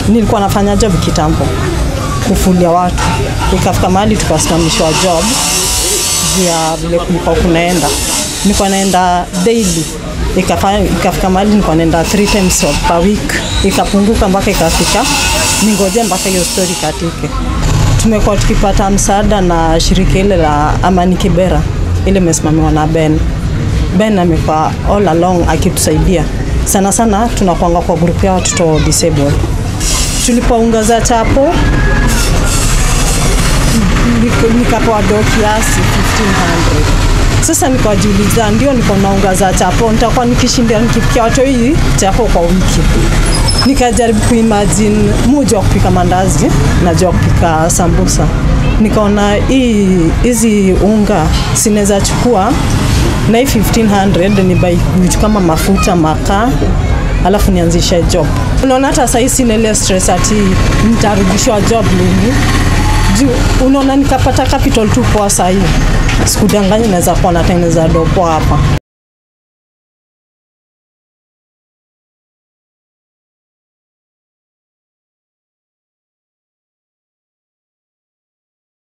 nilikuwa nafanya job kitambo kufulia watu, ikafika mahali tukasimamishwa job juu ya vile kulikuwa kunaenda, nilikuwa naenda daily ikafanya ikafika mahali nilikuwa naenda three times per week, ikapunguka mpaka ikafika ningoje mpaka hiyo story katike. Tumekuwa tukipata msaada na shirika ile la Amani Kibera ile imesimamiwa na Ben. Ben amekuwa all along akitusaidia sana sana, tunakuanga kwa group ya watoto disabled. Tulipoungaza chapo nik- nikapewa do kiasi 1500 sasa nikajiuliza, ndio niko naungaza chapo, nitakuwa nikishinda nikipikia watu hii chapo kwa wiki. Nikajaribu kuimagine mujua kupika mandazi, najua kupika sambusa, nikaona hii hizi unga sinaweza chukua na hii 1500 ni buy vitu kama mafuta, makaa alafu nianzishe job. Unaona hata sahii sina ile stress ati nitarudishwa job lini juu unaona nikapata capital tu poa sahii, sikudanganya, naweza kuwa natengeneza dopo hapa.